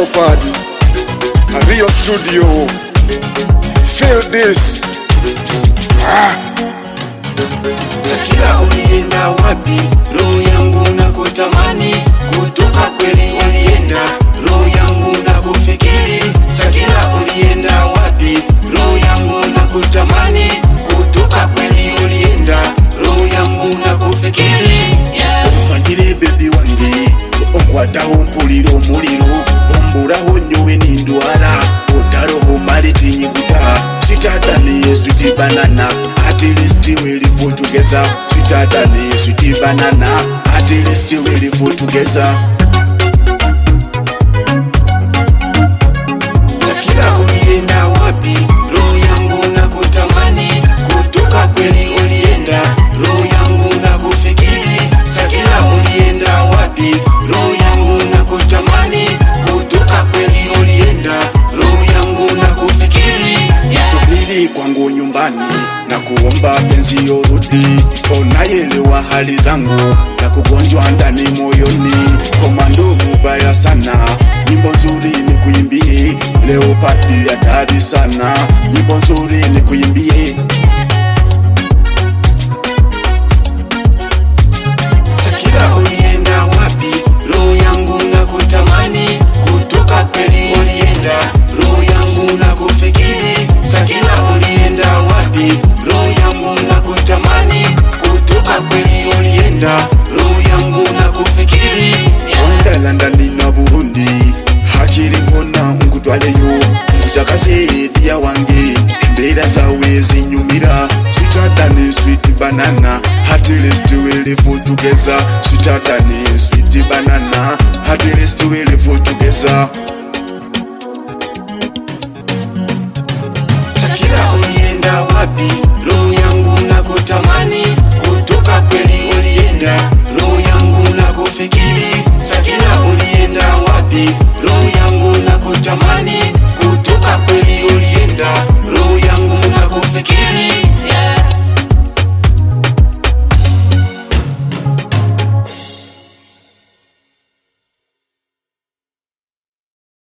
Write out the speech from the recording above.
Leopard, Rio Studio. Feel this. Ah. Shakira ulienda wapi? Roho yangu na kutamani kutoka kweli ulienda, roho yangu na kufikiri. Shakira ulienda wapi? Roho yangu na kutamani kutoka kweli ulienda, roho yangu na kufikiri. omanyire bebi wange okwataho mpulira omuliro ombulaho nyowe nindwala otaroho mali tinyiguta sitadani switi banana atilisiti welifu tugeza sitadani switi banana atilisiti welifu tugeza Shakira ulienda wapi? Roho yangu na kutamani kutoka kweli ulienda, roho yangu na kufikiri. Shakira ulienda wapi? Roho yangu na kutamani kutoka kweli ulienda, roho yangu na kufikiri. subiri kwangu nyumbani na kuomba penzi yorudi onayelewa hali zangu na kugonjwa ndani moyoni komando mubaya sana nyimbo nzuri ni kuimbie leo pati hatari sana nyimbo nzuri ni kuimbie Shakira ulienda wapi? Roho yangu na kutamani kutoka kweli ulienda, roho yangu na kufikiri. Shakira ulienda wapi? Roho yangu na kutamani kutoka kweli ulienda, roho yangu na kufikiri. wenda landani na burundi hakiriho na nkutwaleyo nkujagaze ediya wange embeera zawe zinyumira switadani switi banana hatilestiwelefu tugeza switadani switi banana hatilestiwelefu tugeza